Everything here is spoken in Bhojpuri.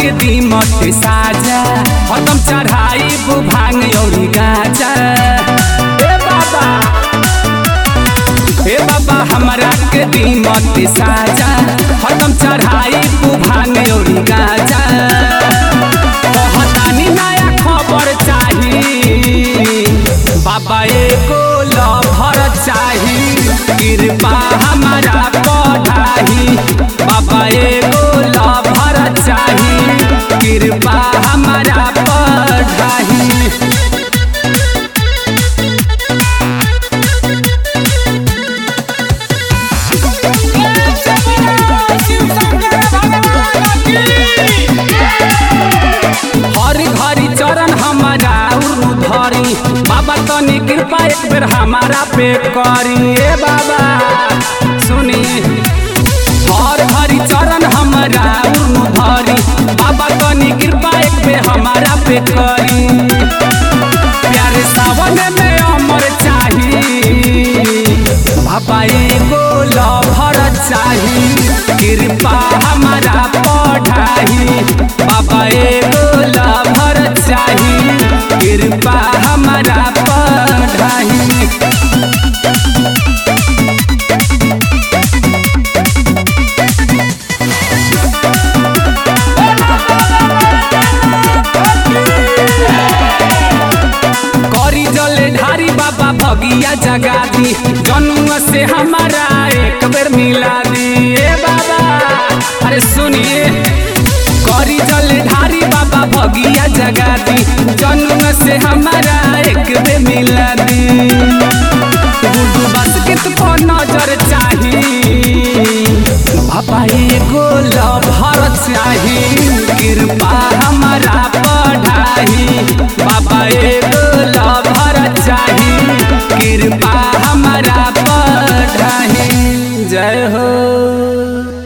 के दीमक साजा हतम चढ़ाई भांग और गाजा ए बाबा ए बाबा हमरा के दीमक साजा हतम चढ़ाई भांग और गाजा कहतानी नया खबर चाही बाबा एको लभर चाही कृपा हमारा पढ़ाही बाबा एको लभर चाही कृपा हमारा पढ़ाही हर घरी चरण हमारा उरु धरी बाबा तनी कृपा एक बेर हमारा पे करी ए बाबा सुनी हर घरी चरण हमारा उरु धरी बाबा तनी कृपा एक बेर हमारा पे करी प्यारे सावन में अमर चाही बाबा एगो लभर चाही कृपा हमारा पढ़ाही बाबा एगो लभर चाही कृपा हमारा पढ़ाही करी जले ढारी बाबा भगिया जगा दी जनुआ से हमारा एक बेर मिला दी ए बाबा अरे सुनिए करी जले ढारी बाबा भगिया जगा दी जनुआ से हमारा